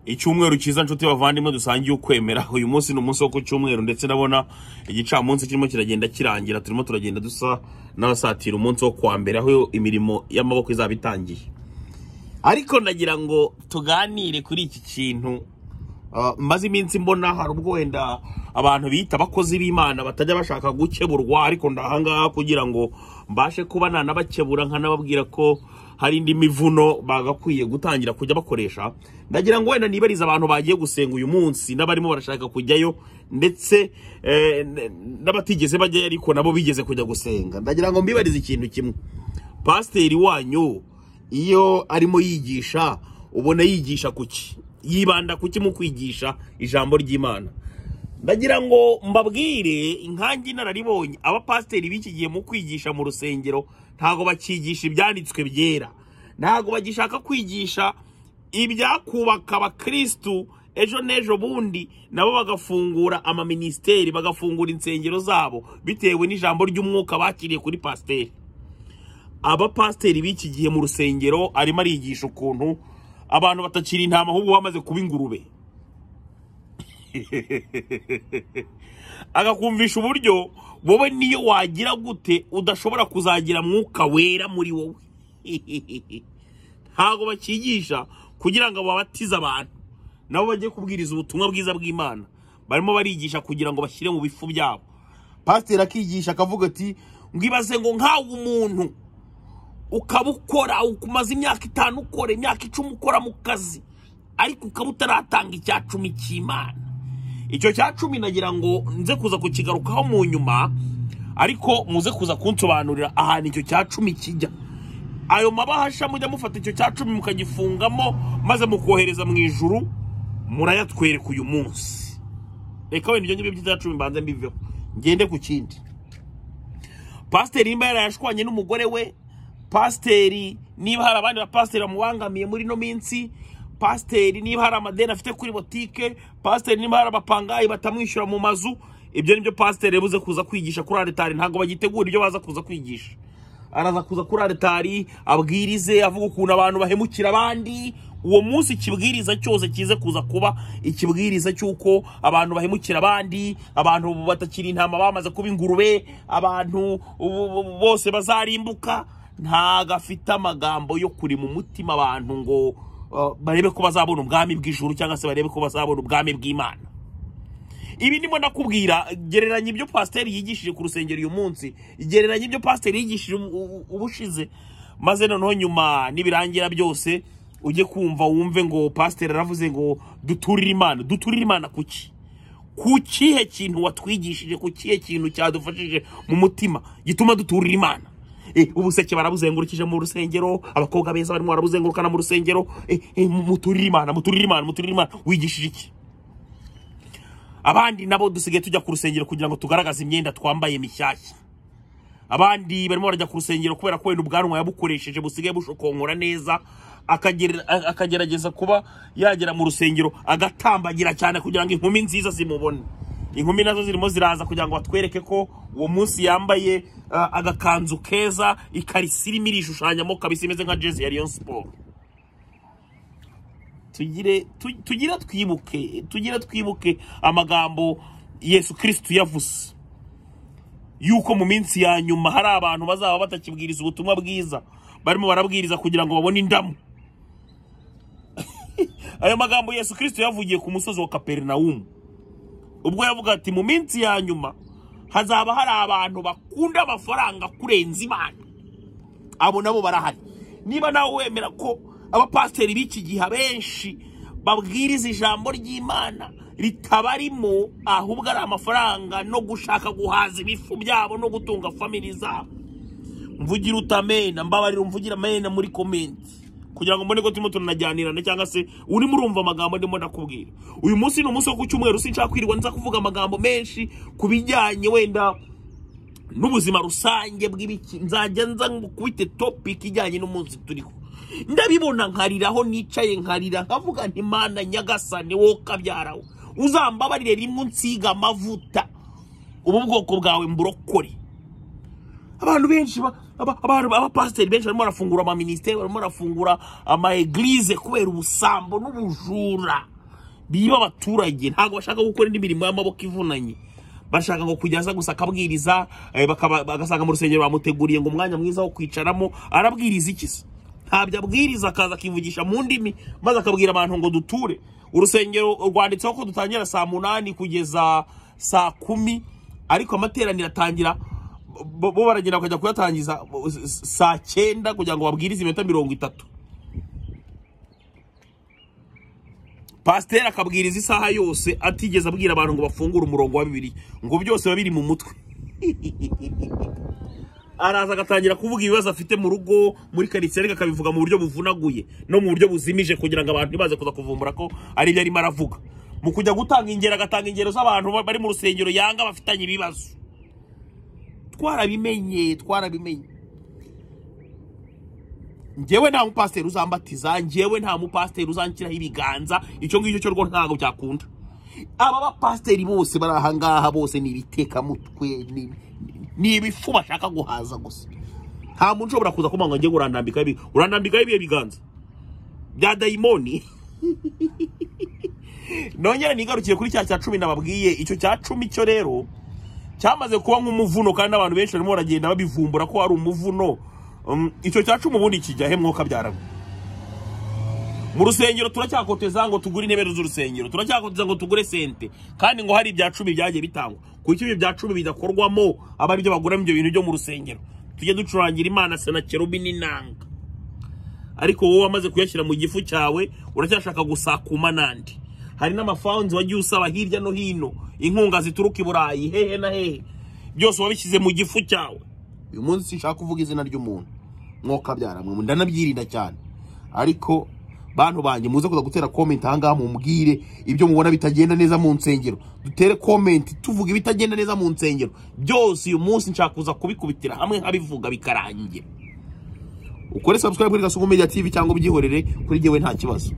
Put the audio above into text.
icyumweru cyiza nshuti bavandimwe dusangiye ukwemera uyu munsi ni umunsi wo ku cyumweru ndetse ndabona igicamunsi kirimo kiragenda kirangira turimo turagenda dusa n'abasatira umunsi wo kuwa mbere aho imirimo y'amaboko izaba itangiye ariko nagira ngo tuganire kuri iki kintu Ah, maze iminsi mbona hari ubwo wenda abantu bita abakozi b'imana batajya bashaka gukeburwa ariko ndahangaha kugira ngo mbashe kuba nanabakebura nkanababwira ko hari indi mivuno bagakwiye gutangira kujya bakoresha ndagira ngo wenda nibariza abantu bagiye gusenga uyu munsi n'abarimo barashaka kujyayo ndetse eh, n- n'abatigeze bajyayo ariko nabo bigeze kujya gusenga ndagira ngo mbibarize ikintu kimwe pasiteri wanyu iyo arimo yigisha ubona yigisha kuki yibanda kuki mu kwigisha ijambo ry'imana ndagira ngo mbabwire inkangi inararibonye abapasiteri b'iki gihe mu kwigisha mu rusengero ntabwo bakigisha ibyanditswe byera ntabwo bagishaka kwigisha ibyakubaka abakirisitu ejo n'ejo bundi nabo bagafungura amaminisiteri bagafungura insengero zabo bitewe n'ijambo ry'umwuka bakiriye kuri pasiteri abapasiteri b'iki gihe mu rusengero arimo arigisha ukuntu abantu batakiri intama ahubwo bamaze kuba ingurube akakumvisha uburyo wowe niyo wagira gute udashobora kuzagira mwuka wera muri wowe ntabwo bakigisha kugira ngo babatize abantu nabo bajye kubwiriza ubutumwa bwiza bw'imana barimo barigisha kugira ngo bashyire mu bifu byabo pasiteri akigisha akavuga ati mwibaze ngo nkawe umuntu ukaba ukora umaze imyaka itanu ukora imyaka icumi ukora mu kazi ariko ukaba utaratanga icya cumi cy'imana icyo cya cumi nagira ngo nze kuza kukigarukaho mu nyuma ariko muze kuza kunsobanurira ahantu icyo cya cumi kijya ayo mabahasha mujya mufata icyo cya cumi mukagifungamo maze mukohereza mu ijuru murayatwereka uyu munsi reka wenda ibyo ngibyo by'icya cumi mbanze mbiveho ngende ku kindi pasiteri nimba yarayashwanye n'umugore we pasiteri niba hari abandi bapasiteri bamubangamiye muri ino minsi pasiteri niba hari amadeni afite kuri botike pasiteri niba hari abapangayi batamwishyura mu mazu ibyo nibyo pasiteri yabuze kuza kwigisha kuri aritari ntabwo bagitegura ibyo baza kuza kwigisha araza kuza kuri aritari abwirize avuga ukuntu abantu bahemukira abandi uwo munsi ikibwiriza cyose kize kuza kuba ikibwiriza cy'uko abantu bahemukira abandi abantu batakiri intama bamaze kuba ingurube abantu ubu- ubu- bose bazarimbuka ntago afite amagambo yo kurema umutima abantu ngo uh, barebe ko bazabona ubwami bw'ijuru cyangwa se barebe ko bazabona ubwami bw'imana ibi ndimo ndakubwira gereranya ibyo pasiteri yigishije ku rusengero uyu munsi gereranya ibyo pasiteri yigishije ubu- ubu- ubushize maze noneho nyuma nibirangira byose ujye kumva wumve ngo pasiteri aravuze ngo duturire imana duturire imana kuki ku kihe kintu watwigishije ku kihe kintu cyadufashije mu mutima gituma duturira imana Eh, ubuseke barabuzengurukije mu rusengero abakobwa beza barimo barabuzengurukana mu rusengero Eh, eh, muturire imana muturire imana muturire imana wigishije iki abandi nabo dusigaye tujya ku rusengero kugira ngo tugaragaze imyenda twambaye mishyashya abandi barimo barajya ku rusengero kubera ko wenda ubwanwa yabukoresheje busigaye bushokonkora neza akagere- a- akagerageza kuba yagera mu rusengero agatambagira cyane kugira ngo inkumi nziza zimubone inkumi nazo zirimo ziraza kugira ngo batwereke ko uwo munsi yambaye uh, agakanzu keza ikarisi irimo irishushanyamo kabisa imeze nka jezi ya Rayon Sport tugire tu- tugire twibuke tugire twibuke amagambo yesu kirisitu yavuze yuko mu minsi ya nyuma hari abantu bazaba batakibwiriza ubutumwa bwiza barimo barabwiriza kugira ngo babone indamu ayo magambo yesu kirisitu yavugiye ku musozi wa kaperinawumu ubwo yavuga ati mu minsi ya nyuma hazaba hari abantu bakunda amafaranga kurenza imana abo nabo barahari niba nawe wemera ko abapasiteri b'iki gihe abenshi babwiriza ijambo ry'imana ritabarimo ahubwo ari amafaranga no gushaka guhaza ibifu byabo no gutunga famili zabo mvugire utamena mbabarira umvugire amena muri komenti kugira ngo mbone ko turimo turanajyanirana cyangwa se urimo urumva amagambo ndimo ndakubwira uyu munsi ni umunsi wo ku cyumweru sinshaka kwirirwa nza kuvuga amagambo menshi ku bijyanye wenda n'ubuzima rusange bw'ibiki nzajya nza kubite topiki ijyanye n'umunsi turiho ndabibona nkariraho nicaye nkarira nkavuga nti mana nyagasane wowe kabyarawe uzambabarire rimwe unsiga amavuta ubu bwoko bwawe mburokore abantu benshi ba- aba- aba- abapasiteri benshi barimo barafungura amaministeri barimo barafungura amaegilize kubera ubusambo n'ubujura biba abaturage ntabwo bashaka gukora indi mirimo y'amaboko ivunanye bashaka ngo kujyaza gusa akabwiriza eh, bakaba- bagasanga mu rusengero bamuteguriye ngo umwanya mwiza wo kwicaramo arabwiriza iki se ntabyo abwiriza akaza akivugisha mu ndimi maze akabwira abantu ngo duture urusengero rwanditseho ko dutangira saa munani kugeza saa kumi ariko amateraniro atangira bo bo baragenda bakajya kuyatangiza bo- s- s- saa cyenda kugira ngo babwirize iminota mirongo itatu pasiteri akabwiriza isaha yose atigeze abwira abantu ngo bafungure umurongo wa bibiri ngo byose biba biri mu mutwe araza agatangira kuvuga ibibazo afite mu rugo muri karitsiye ariko akabivuga mu buryo buvunaguye no mu buryo buzimije kugira ngo abantu ntibaze kuza kuvumbura ko ari ibyo arimo aravuga mu kujya gutanga ingero agatanga ingero z'abantu ba- bari mu rusengero yanga bafitanye ibibazo twarabimenye twarabimenye njyewe nta mupasiteri uzambatiza njyewe nta mupasiteri uzanshyiraho ibiganza icyo ngicyo cyo rwo ntabwo byakunda aba bapasiteri bose bari aha ngaha bose ni ibitekamutwe ni- ni- ni ibifu bashaka guhaza gusa nta muntu ushobora kuza kumva ngo njye urandambikaho ibi urandambikaho ibihe biganza bya dayimoni nongere nigarukiye kuri cya cya cumi nababwiye icyo cya cumi cyo rero cyamaze kuba nk'umuvuno kandi abantu benshi barimo baragenda babivumbura ko ari umuvuno Um, icyo cya cumi ubundi kijya he mwuka byarago mu rusengero turacyakoteza ngo tugure intebe z'urusengero turacyakoteza ngo tugure sente kandi ngo hari ibya cumi byagiye bitangwa kuko ibyo bya cumi bidakorwamo aba ari byo baguramo ibyo bintu byo mu rusengero tujye ducurangira imana senakerubi n'inanga ariko wowe wamaze kuyashyira mu gifu cyawe uracyashaka gusakuma nandi hari n'amafawunzi wagiye usaba hirya no hino inkunga zituruka i burayi hehe na hehe byose wabishyize mu gifu cyawe uyu munsi sinshaka kuvuga izina ry'umuntu mwoka byaramwe ndanabyirinda cyane ariko bantu banjye muze kuza gutera komenti ahangaha mumbwire ibyo mubona bitagenda neza mu nsengero dutere komenti tuvuga ibitagenda neza mu nsengero byose uyu munsi nshaka kuza kubikubitira hamwe nkabivuga bikarangira ukore subscribe kuri Gasogo Media TV cyangwa ubyihorere kuri jyewe nta kibazo